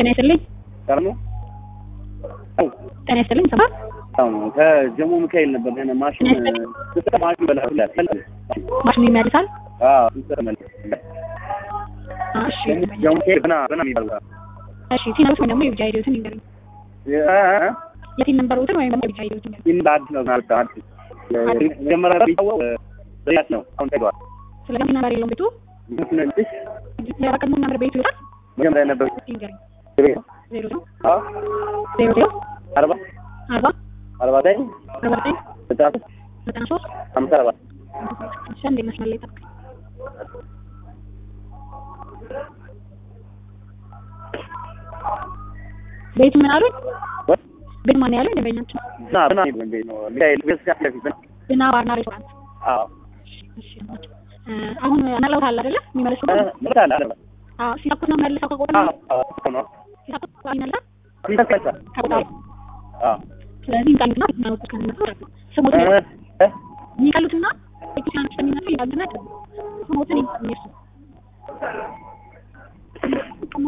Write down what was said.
ጤና ይስጥልኝ። ቀርሞ ጤና ይስጥልኝ። ሰማ ከጀሞ ሚካኤል ነበር ሆነ ማሽን ስለ ማሽን በላ ማሽኑ ይመልሳል። አዎ ስለ አ፣ እሺ ጀሞ ሚካኤል በና በና የሚባል ጋር እሺ ሲነሩት ወይም ደግሞ የብቻ ሄዶትን ይንገሩኝ። የቲን ነምበሮትን ወይም ደግሞ የብቻ ሄዶትን ይንገሩኝ። ይህን በአዲስ ነው ማለት አዲስ መጀመሪያ ቢታወቅ በያት ነው አሁን ተጓል ስለዚህ ነምበር የለውም ቤቱ ምክንያቱም የቀድሞ ነምበር ቤቱ ይወጣል። መጀመሪያ ነበር ይንገሩኝ። ቤት ዜሮ ዜሮ አዎ ዜሮ ዜሮ አርባ አርባ አርባ ዘጠኝ አርባ ዘጠኝ ዘጠና ሶስት ዘጠና ሶስት ሀምሳ አርባ እሺ አንዴ መስመር ላይ ጠብቀኝ። ቤት ምን አሉኝ? ቤት ማን ያለው ደንበኛችን እና በና የሚባል ቤት ነው ሚካኤል ቤት ፊት ለፊት ነው ብና ባርና ሬስቶራንት። አዎ እሺ እ፣ አሁን አናላውት አለ አይደለ? የሚመልሱ ምታል አለ አዎ ሲሳኩት ነው መልሰው ከቆጣ አዎ አዎ ነው ሲሳኩት ይመልሳል ይተካል ከቆጣ አዎ ስለዚህ እንቃሉትና ማውጣት ከነሱ ስሞት እ እ የሚቀሉትና ቤተክርስቲያኖች ከሚነሱ ይላሉና ስሞትን ይነሱ